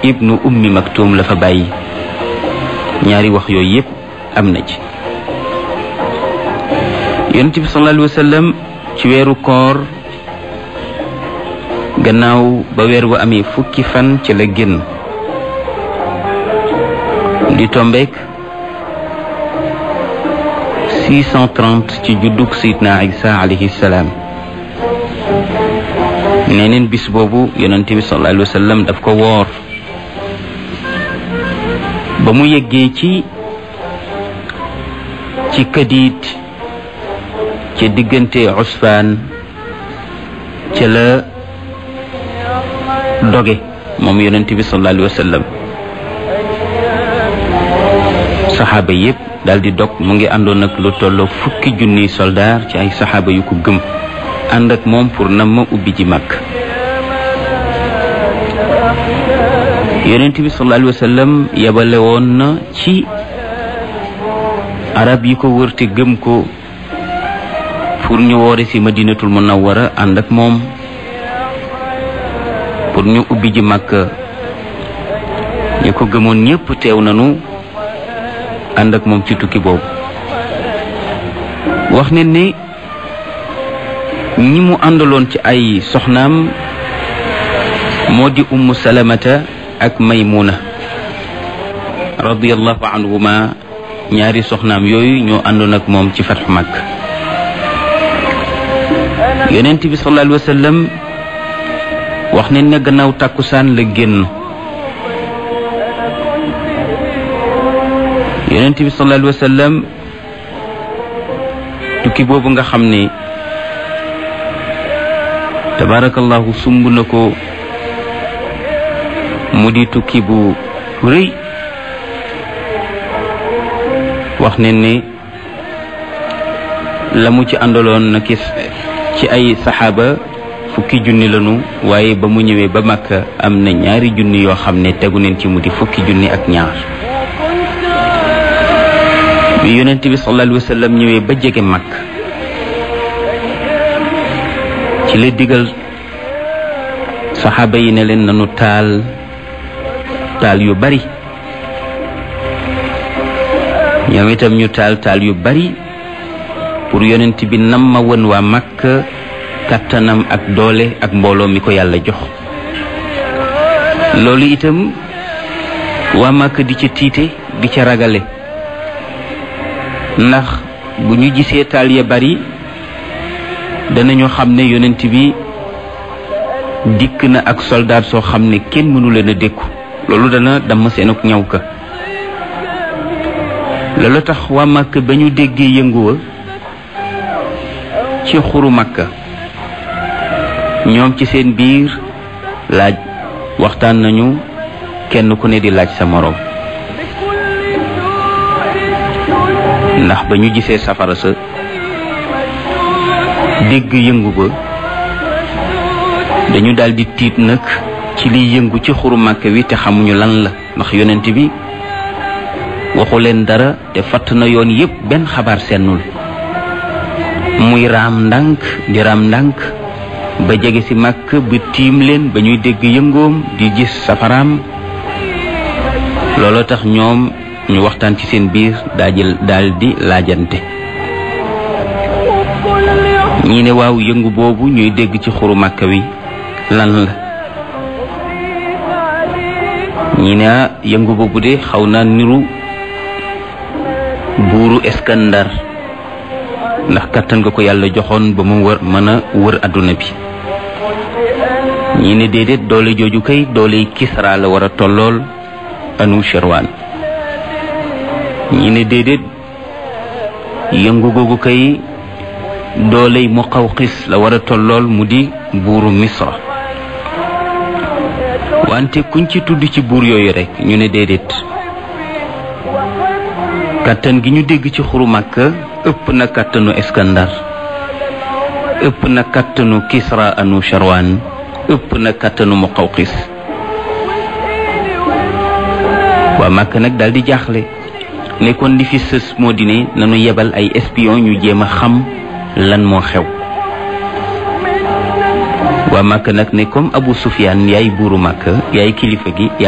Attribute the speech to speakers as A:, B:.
A: ibnu ummi maktum la fa bàyyi ñaari wax yooyu yépp am na ci yonent bi sallallahu alayhi wa sallam ci weeru koor gannaaw ba weer wa amee fukki fan ci la génn di tombeek 630 ci juddug sayidna isa alayhi salaam neneen bis boobu yonent bi sallallahu alayhi wa sallam daf ko woor ba mu yeggee ci ci kadiit ca diggante usfaan ca la doge moom yonent bi sallallahu alayhi wa sallam saxaaba yépp daal di dog mu ngi àndoon ak lu tolloo fukki junniy soldaar ci ay saxaaba yu ko gëm ànd ak moom pour na ma ubbi ji màkk yonent bi sallallahu alayhi wa sallam yebale woon na ci arab yi ko wër te gëm ko pour ñu woore ci madinatul munawwara ànd ak moom pour ñu ubbi ji màkk ñi ko gëmoon ñépp teew nanu ànd ak moom ci tukki boobu wax ne ni ñi mu àndaloon ci ay soxnaam moo di ummu salamata ak maymuna radiyallahu anhuma ñaari soxnaam yooyu ñoo àndoon ak moom ci fatxu màkk yonent bi sallallahu alayhi wa sallam wax ne ne gannaaw tàkkusaan la génn yonent bi sallallahu alayhi wa sallam tukki boobu nga xam ne tabarakallahu sumb na ko mu di tukki bu rëy wax ne ne la mu ci àndaloon na kis ci ay saxaaba fukki junni lanu waaye ba mu ñëwee ba Makka am na ñaari junni yoo xam ne tegu neen ci mu di fukki junni ak ñaar bi yonent bi sallallahu alayhi wa sallam ñëwee ba jege Makka ci la digal saxaaba yi ne leen nanu taal taal yu bari ñoom itam ñu taal taal yu bari pour yonent bi nam ma won waa Makka kattanam ak doole ak mbooloo mi ko yàlla jox loolu itam waa Makka di ca tiite di ca ragale ndax bu ñu gisee taal ya bari danañu xam ne yonent bi dikk na ak soldaat soo xam ne kenn mënu leen a dékku loolu dana damm seen ak ñaw ka loolu tax waa Makka ba ñu déggee yënguwa ci xuru Makka ñoom ci seen biir laaj waxtaan nañu kenn ku ne di laaj sa moroom ndax ba ñu gisee safara sa dégg yëngu ba dañu daldi tiit nag ci liy yëngu ci xuru Makka wi te xamuñu lan la ndax yonent bi waxu leen dara te fatt na yoon yépp benn xabaar sennul muy raam ndànk di raam ndànk ba jege ci màkk ba tiim leen ba ñuy dégg yëngoom di gis safaraam looloo tax ñoom ñu waxtaan ci seen biir daajal daal di laajante ñii ne waaw yëngu boobu ñuy dégg ci xuru màkk wi lan la ñii ne yëngu boobu de xaw na niru buuru Iskandar ndax kattan nga ko yàlla joxoon ba mu wër mën a wër adduna bi ñii ne déedéet doole jooju kay doole Kisra la war a tollool anu Sherwan ñii ne déedéet yëngu googu kay dooley Muqawqis la war a tollool mu di buuru Misra wante kuñ ci tudd ci buur yooyu rek ñu ne déedéet kàttan gi ñu dégg ci xuru Makka ëpp na kàttanu Iskandar ëpp na kàttanu Kisra anu Sharwan ëpp na kàttanu Muqawqis waa Makka nag daal di jaaxle nekkoon li fi sës moo di ne nanu yebal ay espion ñu jéem a xam lan moo xew waa Makka nag ne comme Abu Sufyaan yaay buuru Makka yaay kilifa gi